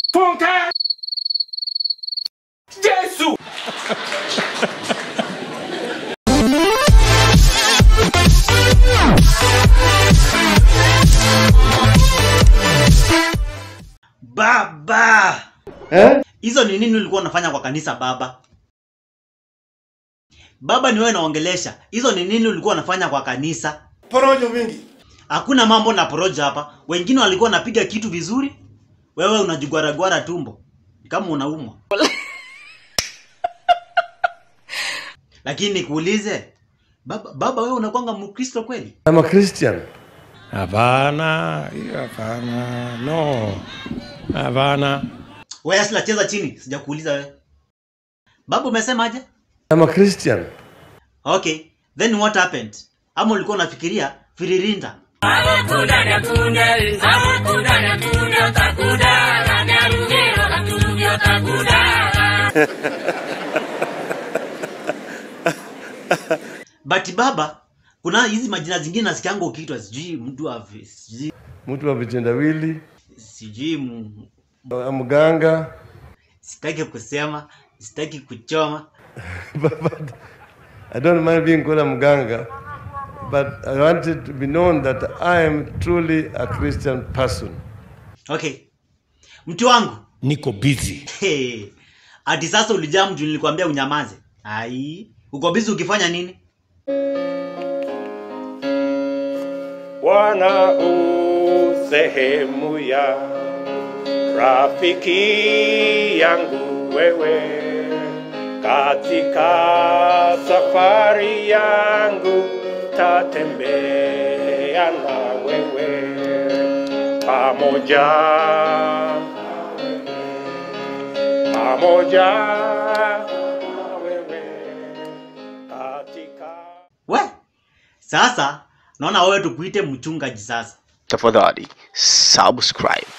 Funka! Yesu! Baba! Eh? Hizo ni nini ulikuwa unafanya kwa kanisa baba? Baba ni wewe naongelesha. Hizo ni nini ulikuwa unafanya kwa kanisa? Porojo mingi. Hakuna mambo na poroja hapa. Wengine walikuwa wanapiga kitu vizuri. Wewe unajigwaragwara tumbo. Kama unaumwa. Lakini nikuulize, baba, baba wewe unakwanga Mkristo kweli? I'm a Christian. Hapana, hiyo hapana, no, hapana. Wewe asila cheza chini, sijakuuliza wewe. Baba umesemaje? I'm a Christian. Okay, then what happened? Ama ulikuwa unafikiria firirinda? But baba, kuna hizi majina zingine nasikianga ukiitwa sijui mtu wa sijui Mtu wa vitendawili, sijui mu- mganga. sitaki kusema, sitaki kuchoma. but I don't mind being called a mganga. But I want it to be known that I am truly a Christian person. Okay. Mtu wangu, Niko busy. hey, ati sasa ulijaa mtu nilikwambia unyamaze. Ai, uko busy ukifanya nini? Bwana u sehemu ya rafiki yangu wewe katika safari yangu tatembea na wewe pamoja pamoja na wewe katika We, sasa naona wewe tukuite mchungaji sasa. tafadhali subscribe